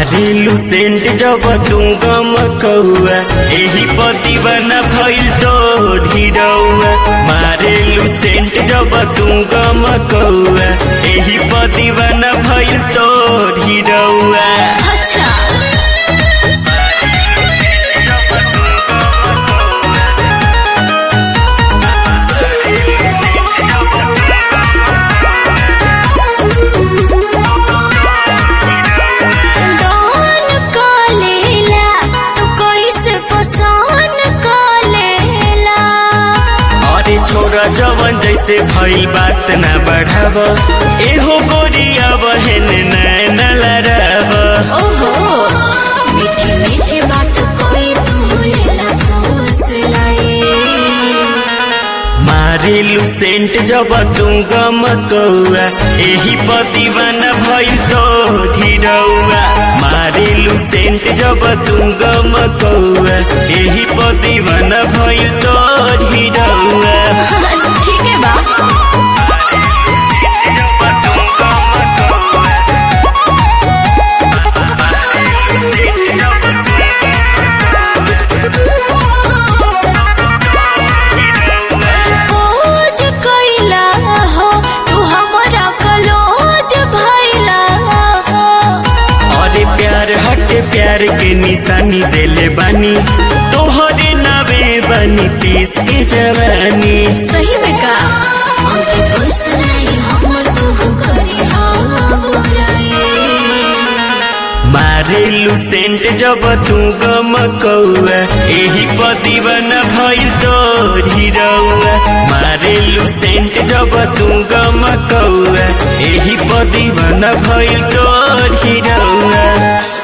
मारिलू scent जब तू गम कौआ एही पतिवना भइल तो ढिरौआ मारिलू सेंट जब तू गम कौआ एही पतिवना भइल तो ढिरौआ अच्छा डॉन कलेला तू कैसे पसंद कलेला अरे छोरा जवन जैसे भइल बात ना बढ़ाव एहो गोरिया बहन नैन लड़ाव ओहो मीठी मीठी बात कोई भूलेला ठोस लाई मारिलू सेंट जब तू गम कौआ एही पतिवन भइल तो ढिरौआ मारिलू सेंट जब तू गम कौआ एही पतिवन भइल तो ढिरौआ ठीक है बा खोज कैला हो तू हमरा कलोज भैला हो अरे प्यार हटे प्यार के निशानी देले बानी तोहरे नावे बनी तीस के जवानी सही में का हमके खुश नहीं हमर तू करी हाँ बुराई मारेलू सेंट जब तू गम कौआ एही पतिवन भइल तो ढिरौआ मारेलू सेंट जब तू गम कौआ एही पतिवन भइल तो ढिरौआ